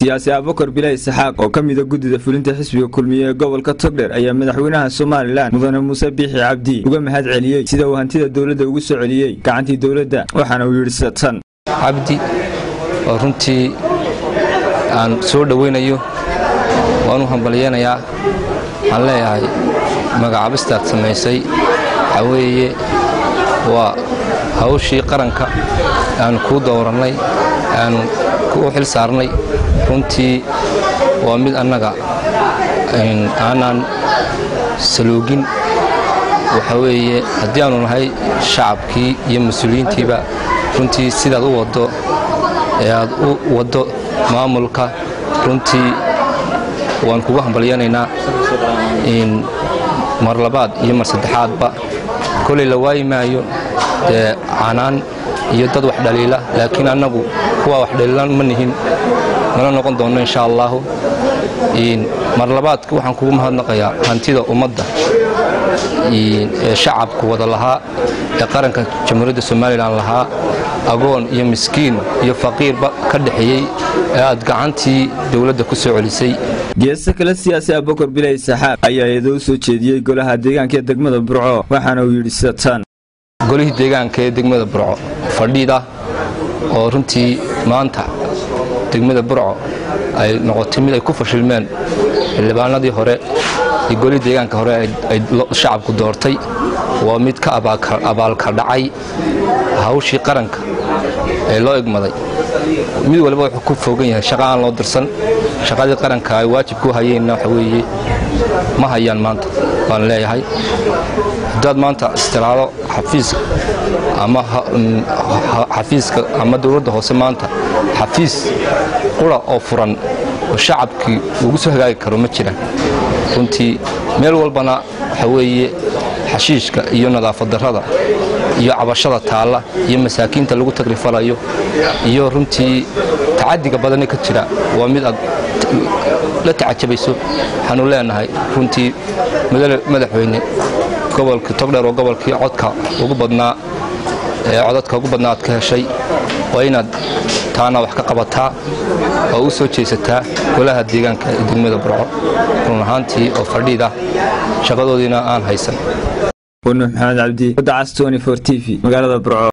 siyaasi abukar bilaa isxaaq oo ka mida guddida fulinta xisbiga kulmiye ee gobolka togdher ayaa madaxweynaha somalilan mudane muuse biixi cabdi uga mahad celiyey sida uu hantida dowladda ugu soo celiyey gacantii dowladda waxaana uu yidhi sida tan cabdi oo runtii aan soo dhowaynayo waan u hambalyeynayaa waxaan leeyahay magacaabistaad samaysay waxaa weeye waa hawshii qaranka aanu kuu dowrannay aanu u xil saarnay runtii waa mid annaga aanaan saluugin waxa weeye haddii aanu nahay shacabkii iyo mas-uuliyiintiiba runtii sidaad u waddo ee aad u waddo maamulka runtii waan kugu hambalyanaynaa mar labaad iyo mar saddexaadba kolay la waayi maayo dee canaan iyo dad wax dhaliila laakiin annagu kuwaa wax dhaliilan ma nihin mana noqon doonno insha allaahu mar labaadka waxaan kugu mahadnaqayaa hantida ummadda ee shacabku wada lahaa ee qaranka jamhuuriyadda somalilan lahaa agoon iyo miskiin iyo faqiirba ka dhexeeyey ee aad gacantii dowladda ku soo celisay geesta kale siyaasi abukar bilay saxaaq ayaa eedoo soo jeediyey golaha deegaanka ee degmada burco waxaana uu yidhi sida tan golihii deegaanka ee degmada burco fadhiida oo runtii maanta degmada burco ay noqotay mid ay ku fashilmeen xildhibaanadii hore iyo golihii deegaanka hore ay shacabku doortay waa mid ka abaalka dhacay hawshii qaranka ee loo egmaday mid waliba wuxuu ku fogan yahay shaqa aan loo dirsan shaqadii qaranka ay waajibku hayeenna waxa weeye ma hayaan maanta waan leeyahay haddaad maanta istiraado xafiiska ama xafiiska ama dowladda hoose maanta xafiis qura oo furan oo shacabkii ugu soo hagaagi karo ma jiraan runtii meel walbana waxa weeye xashiishka iyo nadaafad darrada iyo cabashada taalla iyo masaakiinta lagu tagrifalayo iyo runtii tacadiga badane ka jira waa mid aad la tacajabayso waxaanu leenahay runtii madaxweyne gobolkii togdheer oo gobolkii codka ugu badnaa ee codadka ugu badnaa aad ka heshay waa inaad taana wax ka qabataa oo u soo jeesataa golaha deegaanka ee degmada burco run ahaantii oo fadhiida shaqadoodiina aan haysan wanuux maxamed cabdi wadda cas t v magaalada burco